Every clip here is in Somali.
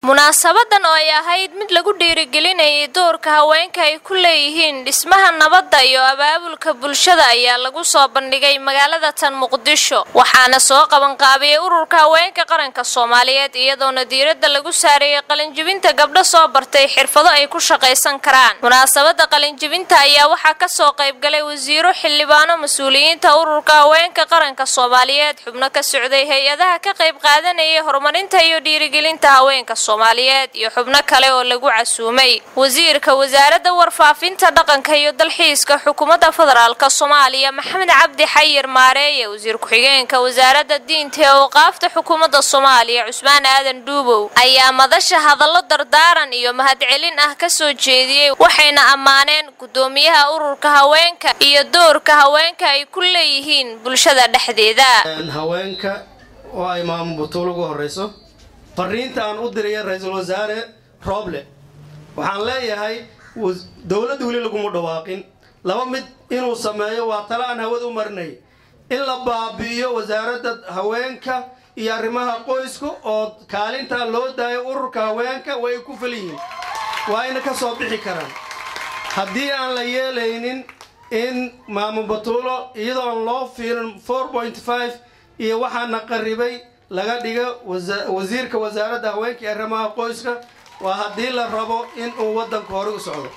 munaasabadan oo ay ahayd mid lagu dhiirigelinayay doorka haweenka ay ku leeyihiin dhismaha nabadda iyo abaabulka bulshada ayaa lagu soo bandhigay magaalada tan muqdisho waxaana soo qabanqaabiyey ururka haweenka qaranka soomaaliyeed iyadoona diiradda lagu saareeyey qalinjibinta gabdho soo bartay xirfado ay ku shaqaysan karaan munaasabada qalinjibinta ayaa waxaa kasoo qaybgalay wasiiro xildhibaano mas-uuliyiinta ururka haweenka qaranka soomaaliyeed xubno ka socday hay-adaha ka qayb qaadanayay horumarinta iyo dhiirigelinta haweenka soomaaliyeed iyo xubno kale oo lagu casuumay wasiirka wasaaradda warfaafinta dhaqanka iyo dalxiiska xukuumadda federaalk soomaaliya maxamed cabdi xayir maareeye wasiir ku-xigeenka wasaaradda diinta ee awqaafta xukuumadda soomaaliya cusmaan aadan dhuubow ayaa madasha hadallo dardaaran iyo mahadcelin ah kasoo jeediyey waxayna ammaaneen gudoomiyaha ururka haweenka iyo doorka haweenka ay ku leeyihiin bulshada dhexdeeda haweenka oo ay maamo butuul ugu horeyso fariinta aan u diraya ra-iisul wasaare rooble waxaan leeyahay dowladda weli laguma dhawaaqin laba mid inuu sameeyo waa tale aan hawada u marinay in la baabi'iyo wasaaradda haweenka iyo arrimaha qoyska oo kaalintaa loo daayo ururka haweenka way ku feliyihiin waa ayna ka soo bixi karaan haddii aan la yeelaynin in maamo batuulo iyadoo aan loo fiirin four point five iyo waxaana qaribay laga dhigo wasiirka wasaaradda haweenka iyo arrimaha qoyska waa haddii la rabo in uu waddanka hore u socdo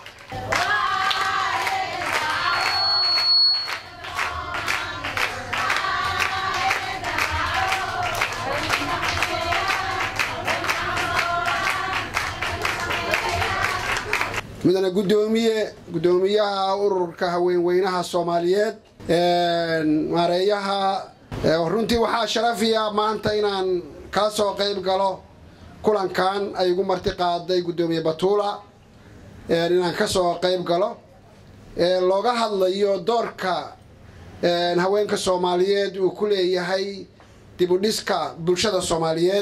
midana gudoomiye gudoomiyaha ururka haweenweynaha soomaaliyeed maareeyaha runtii waxaa sharafiya maanta inaan kala soo qayb galo kulankan ay igu marti qaaday gudoomiye batuula inaan kasoo qayb galo looga hadlayo doorka haweenka soomaaliyeed uu ku leeyahay dibudhiska bulshada soomaaliyeed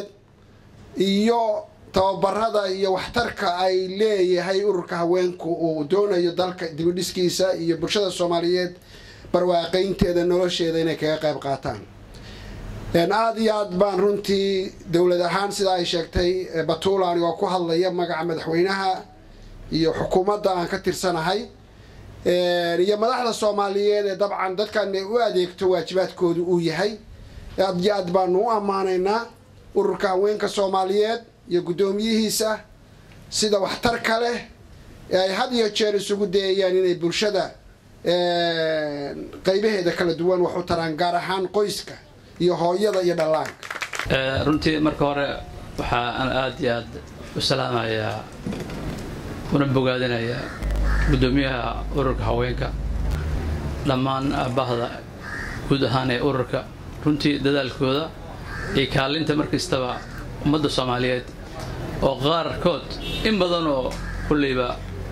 iyo tababarada iyo waxtarka ay leeyahay ururka haweenku uu doonayo dalka dibudhiskiisa iyo bulshada soomaaliyeed barwaaqaynteeda nolosheeda inay kaga qayb qaataan aada iyo aad baan runtii dowlad ahaan sida ay sheegtay batuula anigoo ku hadlaya magaca madaxweynaha iyo xukuumadda aan ka tirsanahay iyo madaxda soomaaliyeed ee dabcan dadkan ay u adeegto waajibaadkoodu uu yahay aad iyo aad baanu u ammaanaynaa ururka haweenka soomaaliyeed iyo guddoomiyihiisa sida waxtarka leh ee ay had iyo jeer isugu dayayaan inay bulshada qaybaheeda kala duwan wax u taraan gaar ahaan qoyska iyo hooyada iyo dhallaanka runtii marka hore waxaa aan aada iyo aad u salaamayaa una bogaadinayaa guddoomiyaha ururka haweenka dhammaan bahda guud ahaan ee ururka runtii dadaalkooda iyo kaalinta markastaba ummadda soomaaliyeed oo qaarkood in badan oo kulleyba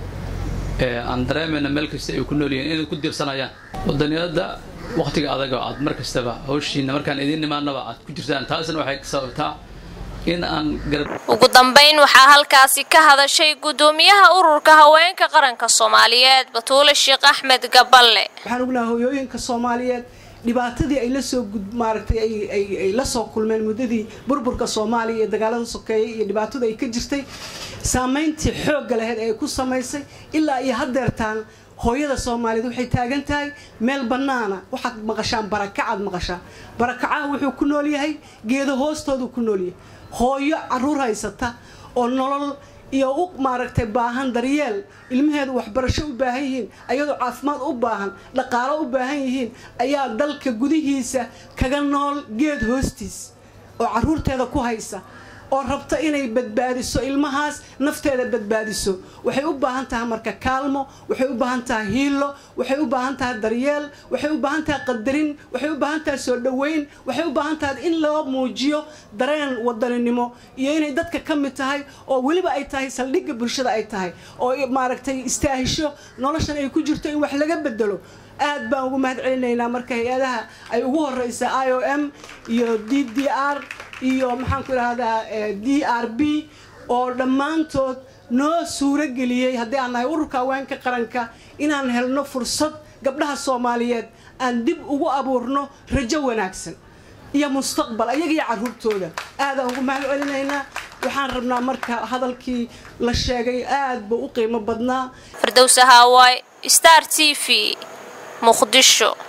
aan dareemayna meel kasta ay ku nool yihiin inay ku diirsanayaan wadaniyada wakhtiga adaga aad mar kastaba hawshiina markaan idiin nimaanaba aad ku jirtaan taasna waxay sababtaa in aan ugu dambayn waxaa halkaasi ka hadashay guddoomiyaha ururka haweenka qaranka soomaaliyeed batuule sheekh axmed gaballe waxaan ognaha hoyooyinka soomaaliyeed dhibaatadii ay lasoo maaragtay ay la soo kulmeen muddadii burburka soomaaliya iyo dagaalada sokeeyay iyo dhibaatada ay ka jirtay saamayntii xoogga laheyd ee ay ku samaysay ilaa iyo haddeertaan hooyada soomaaliyeed waxay taagan tahay meel bannaana waxaad maqashaan barakacaad maqashaa barakacaha wuxuu ku nool yahay geedo hoostoodu ku nool yahay hooyo caruur haysata oo nolol iyo u maaragtay baahan daryeel ilmaheedu waxbarasho u baahan yihiin ayadoo caafimaad u baahan dhaqaalo u baahan yihiin ayaa dalka gudihiisa kaga nool geed hoostiis oo caruurteeda ku haysa oo rabta inay badbaadiso ilmahaas nafteeda badbaadiso waxay u baahan tahay marka kaalmo waxay u baahan tahay hiilo waxay u baahan tahay daryeel waxay u baahan tahay qadarin waxay u baahan tahay soo dhoweyn waxay u baahan tahay in loo muujiyo dareen wadaninimo iyo inay dadka ka mid tahay oo weliba ay tahay saldhigga bulshada ay tahay oo maaragtay istaahisho noloshan ay ku jirto in wax laga bedelo aad baan ugu mahad celinaynaa marka hay-adaha ay ugu horeysa i o m iyo d d r iyo maxaan ku idhahdaa d r b oo dhammaantood noo suuro geliyey haddii aan nahay ururka haweenka qaranka inaan helno fursad gabdhaha soomaaliyeed aan dib ugu abuurno rajo wanaagsan iyo mustaqbal ayaga iyo carruurtooda aadaan ugu mahad celinaynaa waxaan rabnaa marka hadalkii la sheegay aad buu u qiimo badnaa firdowsa haawaay star t v muqdisho